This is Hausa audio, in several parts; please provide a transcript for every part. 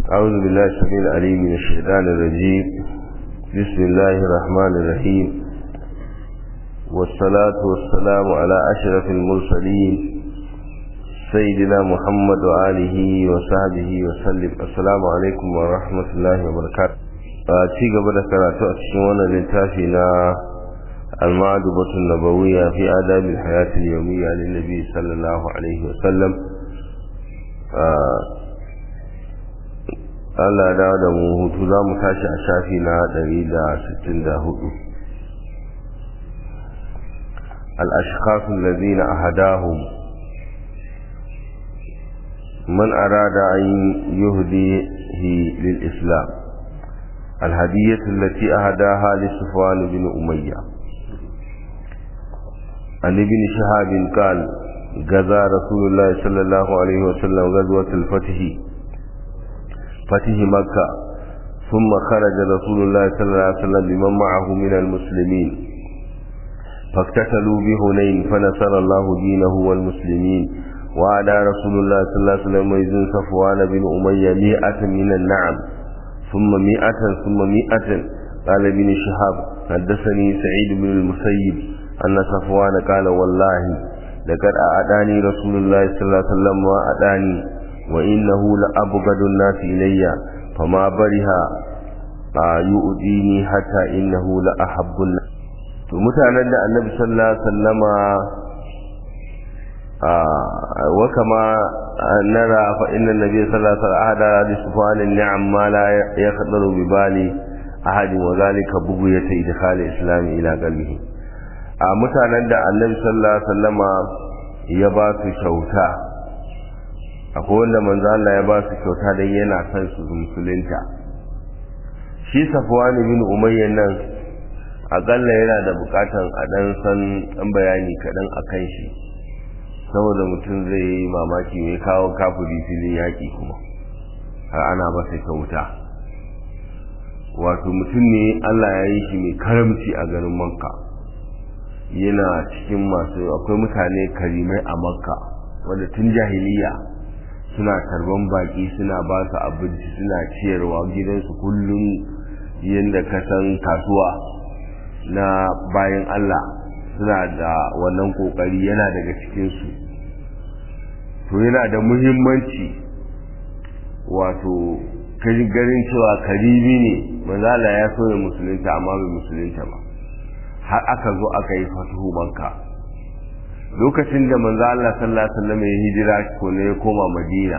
أعوذ بالله السميع العليم من الشيطان الرجيم بسم الله الرحمن الرحيم والصلاة والسلام على أشرف المرسلين سيدنا محمد وآله وصحبه وسلم السلام عليكم ورحمة الله وبركاته ci gaba da karatu a cikin wannan littafi na المعدبة النبوية في آداب الحياة اليومية للنبي صلى الله عليه وسلم Allah da da mu hutu za mu tashi a shafi na 164 الأشخاص الذين أهداهم من أراد أن يهديه للإسلام الهدية التي أهداها لصفوان بن أمية عن ابن شهاب قال غزا رسول الله صلى الله عليه وسلم غزوة الفتح فتح مكة ثم خرج رسول الله صلى الله عليه وسلم بمن معه من المسلمين فاقتتلوا بهنين فنصر الله دينه والمسلمين وعلى رسول الله صلى الله عليه وسلم ويزن صفوان بن أمية مئة من النعم ثم مئة ثم مئة قال ابن شهاب حدثني سعيد بن المسيب أن صفوان قال والله لقد أعداني رسول الله صلى الله عليه وسلم وأعداني وإنه لأبغض الناس إلي فما برها يؤذيني حتى إنه لأحب الناس mutanen da annabi sallallahu alaihi wasallama wa kama nara fa inna nabiy sallallahu alaihi wasallam ahada li sufwan ni'am ma la yaqdaru bi bali ahadin wa zalika bughyata idkhal islam ila qalbihi a mutanen da annabi sallallahu alaihi wasallama ya ba su kyauta akwai wanda manzo Allah ya ba su kyauta dan yana son su musulunta shi safwan bin umayya nan akalla yana da bukatan a dan san dan bayani kadan akan shi saboda mutum zai yi mamaki mai kawo kafiri filin yaƙi kuma har ana masa kyauta wato mutum ne Allah ya yi shi mai karamci a garin makka yana cikin masu akwai mutane karimai a makka wanda tun jahiliya suna tarban baki suna ba su abinci suna ciyarwa gidansu kullum yadda ka san kasuwa na bayan Allah suna da wannan kokari yana daga cikinsu to yana da muhimmanci wato garin cewa karibi ne manzala ya so ya musulunta amma bai musulunta ba har aka zo aka yi fatuhu makka lokacin da manzo Allah sallallahu alaihi wasallam ya hijira ko ne ya koma Madina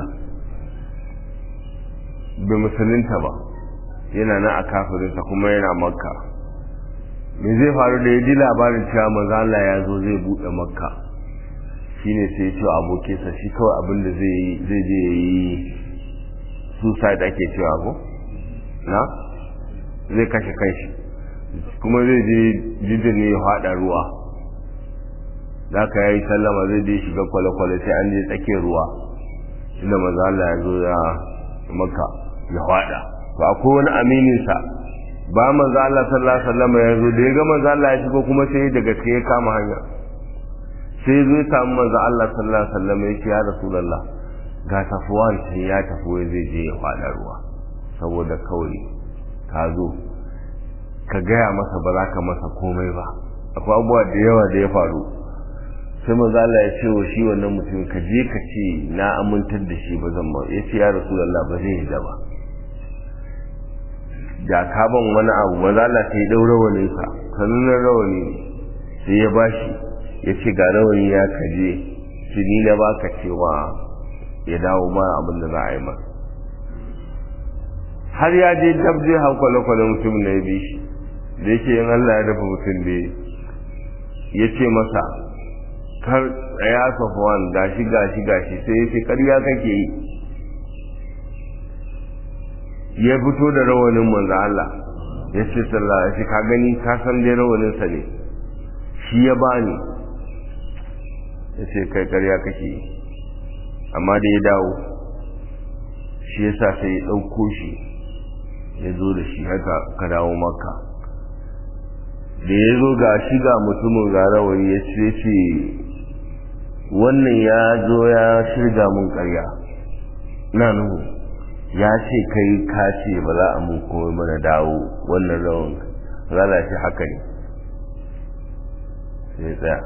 bai musulunta ba yana nan a kafirinsa kuma yana makka me zai faru da ya ji labarin cewa manzo Allah ya zo zai bude makka shine sai ya ce abokinsa shi kawai abin da zai zai je yi suicide ake cewa ko na zai kashe kanshi kuma zai je jidda ne ya fada ruwa za ka yi sallama zai je shiga kwale-kwale sai an je tsakiyar ruwa inda maza Allah ya zo ya maka ya fada to akwai wani amininsa ba manzo Allah sallallahu alaihi wasallam ya zo da ya ga manzo Allah ya shigo kuma sai daga kai ya kama hanya sai zo ya samu manzo Allah sallallahu alaihi wasallam ya ce ya rasulullah ga tafuwan sai ya tafi wai zai je ya fada ruwa saboda kawai ka zo ka gaya masa ba za ka masa komai ba akwai abubuwa da yawa da ya faru sai manzo Allah ya ce wa shi wannan mutum ka je ka ce na amintar da shi ba zan ba ya ce ya rasulullah ba zai yi da ba da ka ban wani abu maza Allah sai dau rawanin sa sanunan rawani sai ya bashi ya ce ga rawani ya kaje shi ni na baka cewa ya dawo ma abin da za a yi masa har ya je dab zai hau kwale-kwale mutum na ya bi shi da yake yin Allah ya dafa mutum da ya ce masa kar ya safuwan gashi gashi gashi sai ya ce karya kake yi ya fito da rawanin manzo Allah ya ce sallah ya ce ka gani ka san dai rawanin sa ne shi ya bani ya ce kai karya kake yi amma da ya dawo shi ya sa sai ya ɗauko shi ya zo da shi haka ka dawo maka da ya zo ga shi ga mutumin ga rawani ya ce ce wannan ya zo ya shirga mun karya na nuhu ya ce kai ka ce ba za a mun komai mana dawo wannan rawan zala ce haka ne sai tsaya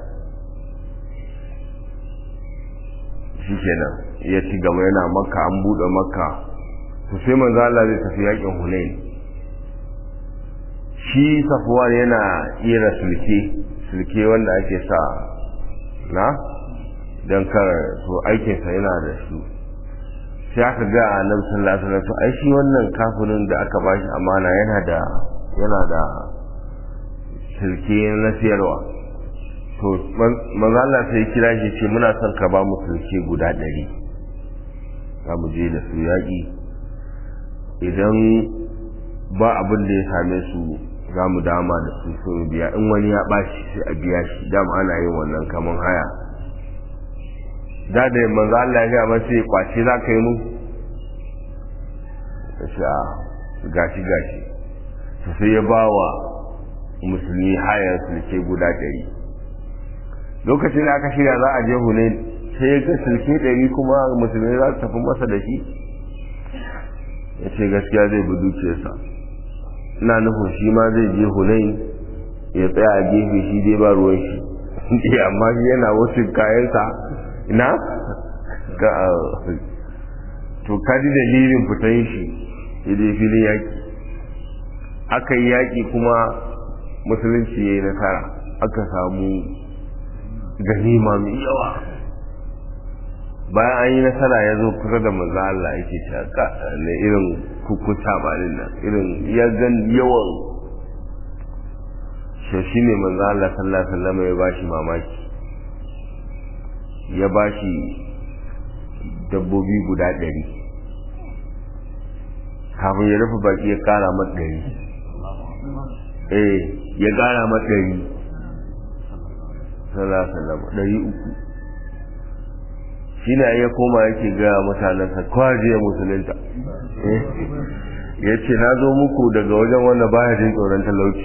shi kenan ya ci gaba yana makka an buɗe makka to sai manzo Allah zai tafi yakin Hunain shi Safwan yana kira sulke sulke wanda ake sa na dan kar to aikin sa yana da su sai aka ga Annabi sallallahu alaihi wasallam to ai shi wannan kafirin da aka bashi amana yana da yana da sulke na siyarwa to manzo Allah sai kira shi ce muna son ka ba mu sulke guda ɗari za mu je da su yaƙi idan ba abin da ya same su za mu dama da su so mu biya in wani ya ɓaci sai a biya shi dama ana yin wannan kaman haya da da manzo Allah ya ba sai kwace za ka yi mu sai a gashi gashi sai ya ba wa musulmi hayar sulke guda ɗari lokacin da aka shirya za a je hunain sai ya ga sulke ɗari kuma musulmi za su tafi masa da shi ya ce gaskiya zai bi dukiyarsa ina nufin shi ma zai je hunain ya tsaya a gefe shi dai ba ruwan shi amma shi yana wasu kayansa ina ga to kaji dalilin fitan shi ya je filin yaƙi aka yi yaƙi kuma musulunci ya yi nasara aka samu ganima mai yawa bayan an yi nasara ya zo kusa da manzo Allah yake shaka na irin kukuta malin nan irin ya gan yawan shi ne manzo Allah sallallahu alaihi wasallam ya bashi mamaki ya bashi dabbobi guda ɗari kafin ya rufe baki ya kara mata ɗari eh ya kara mata ɗari sallallahu alaihi wasallam ɗari uku shi ne ya koma yake gaya mutanensa kwaje musulunta ya ce na zo muku daga wajen wanda baya jin tsoron talauci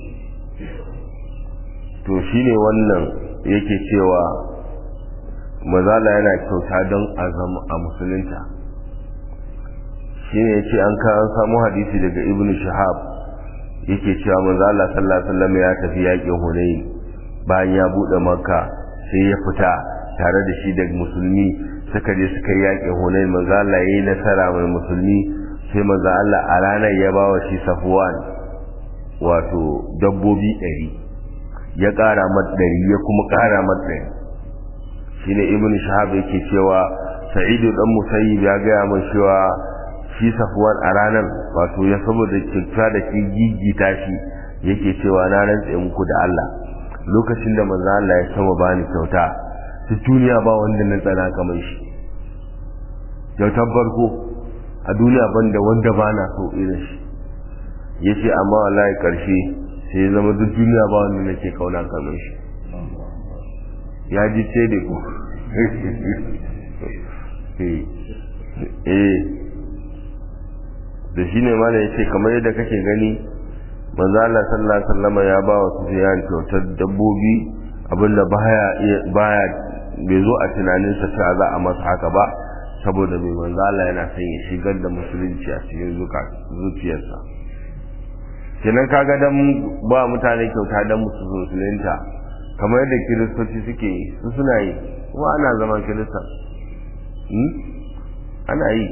to shi ne wannan yake cewa mazala yana kyauta don a zama a musulunta shi ne ya ce an an samu hadisi daga ibn shahab yake cewa mazala sallallahu alaihi wasallam ya tafi yaƙin hunayi bayan ya buɗe makka sai ya fita tare da shi da musulmi suka je suka yi yaƙin hunain manzo Allah yayi nasara mai musulmi sai manzo Allah a ranar ya bawa shi Safwan wato dabbobi ɗari ya ƙara mat ɗari ya kuma ƙara mat ɗari shine ibn shahab yake cewa sa'idu dan musayyib ya gaya min cewa shi Safwan a ranar wato ya saboda kyauta da shi gigita shi yake cewa na rantse muku da Allah lokacin da manzo Allah ya sama bani kyauta ta duniya ba wanda na tsana kamar shi kyautar farko a duniya banda wanda ba na so irin shi ya ce amma wallahi karshe sai ya zama duk duniya ba wanda nake kauna kamar shi ya ji ce da ku eh da shi ne mana ya ce kamar yadda kake gani manzo Allah sallallahu alaihi wasallam ya ba wa Sufyan kyautar dabbobi abinda baya baya bai zo a tunaninsa cewa za a masa haka ba saboda mai manzo Allah yana son ya shigar da musulunci a cikin zuciyarsa kenan kaga dan ba mutane kyauta dan musu musulunta kamar yadda kiristoci suke yi su suna yi kuma ana zaman kirista ana yi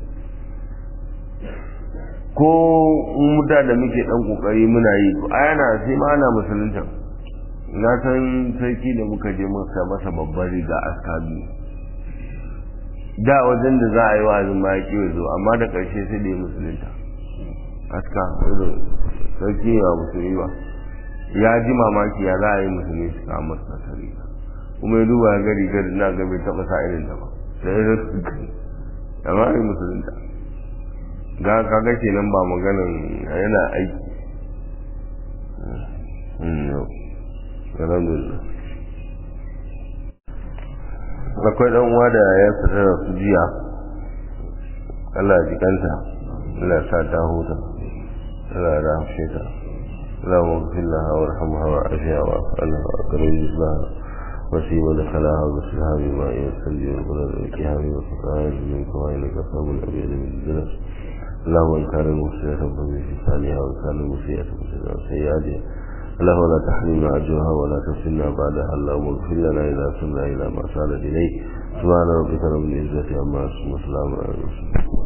ko muda da muke dan kokari muna yi a yana sai ma ana musulunta na san sarki da muka je muka masa babbar riga aska biyu da wajen da za a yi wa'azin ma ya kiwo zo amma da ƙarshe sai da ya musulunta aska irin sarki ya musulmi ba ya ji mamaki ya za a yi musulmi su kama masa sarki kuma ya duba ga rigar na ga bai taɓa sa irin ta ba sai ya amma yi musulunta ga kaga kenan ba maganin yana aiki alhamdulillah akwai dan uwa da ya fita da su jiya Allah ya jikanta Allah ya sa ta huta Allah ya rahmshe ta اللهم اغفر لها وارحمها وعافها واعف عنها واكرم رزقها وسيم دخلها وغسلها بماء والثلج والبرد والكهام والفقائر من كوائن كفام الأبيض من الدنس اللهم إن كان المسيئة فمن في ثانيها وإن كان المسيئة فمن سيئاتها اللهم لا تحرمنا أجرها ولا تفتنا بعدها اللهم اغفر لنا إذا سرنا إلى ما سال إليه سبحان ربك رب العزة عما يصفون وسلام على المرسلين